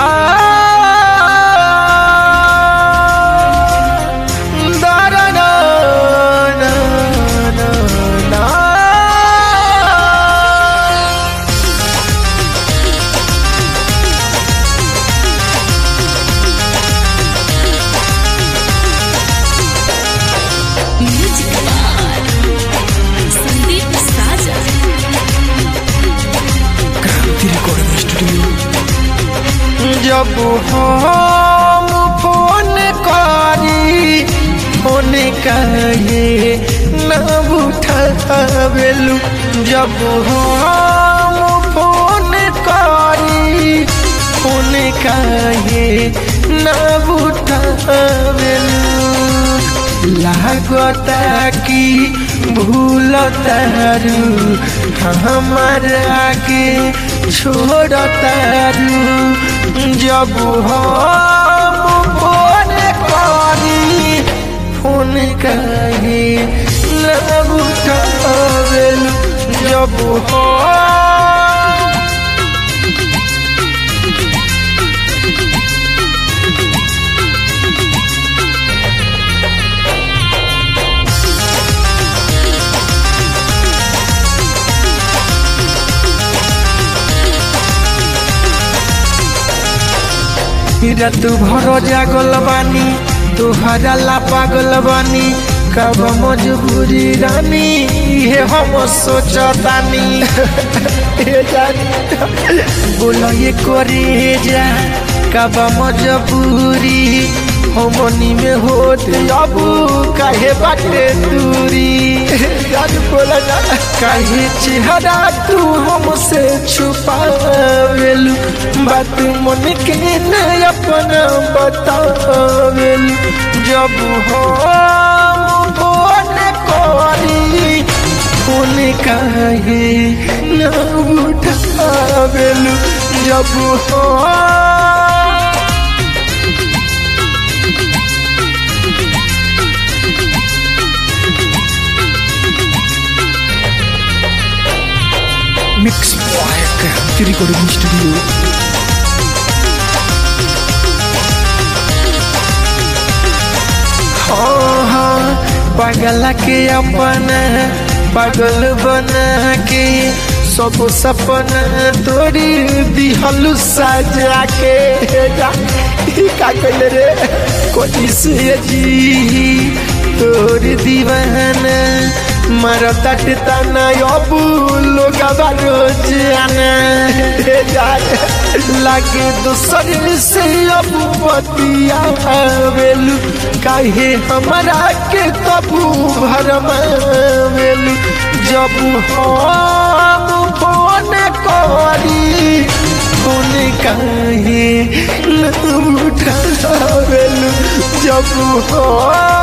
da da da da da da music Sandeep साजा Kranti recording studio जब हम फोन करी फोन कहे न उठावेलू जब हम फोन करी फोन कहे न उठावेलू लागता कि भूल तारू हमार आगे छोड़ तारू जब हम फोन करी फोन कहे न उठावेलू जब हम रात भर जागल बानी तुहरा ला पागल बानी कब मजबूरी रानी ये हम सोचतानी हे जानी बोलो ये करे जा कब मजबूरी हमनी में होत अब काहे बाटे दूरी जान बोला जा काहे चेहरा तू हमसे छुपावेलू बात मन के न अपना बतावेलू जब हम फोन करी फोन काहे न उठावेलू जब हम mix boy Kranti recording studio हाँ हाँ पागल के अपना पागल बना के सब सपना तोरी दिहलु सजा के जा ई का कइले रे कोई से जी तोर दीवाना मारा तट तना अब लोग रोज आना हे जा लागे दूसर से अब बतिया वेलू काहे हमरा के कबू भरमावेलू जब हम फोन करी फोन काहे न उठावेलू जब हम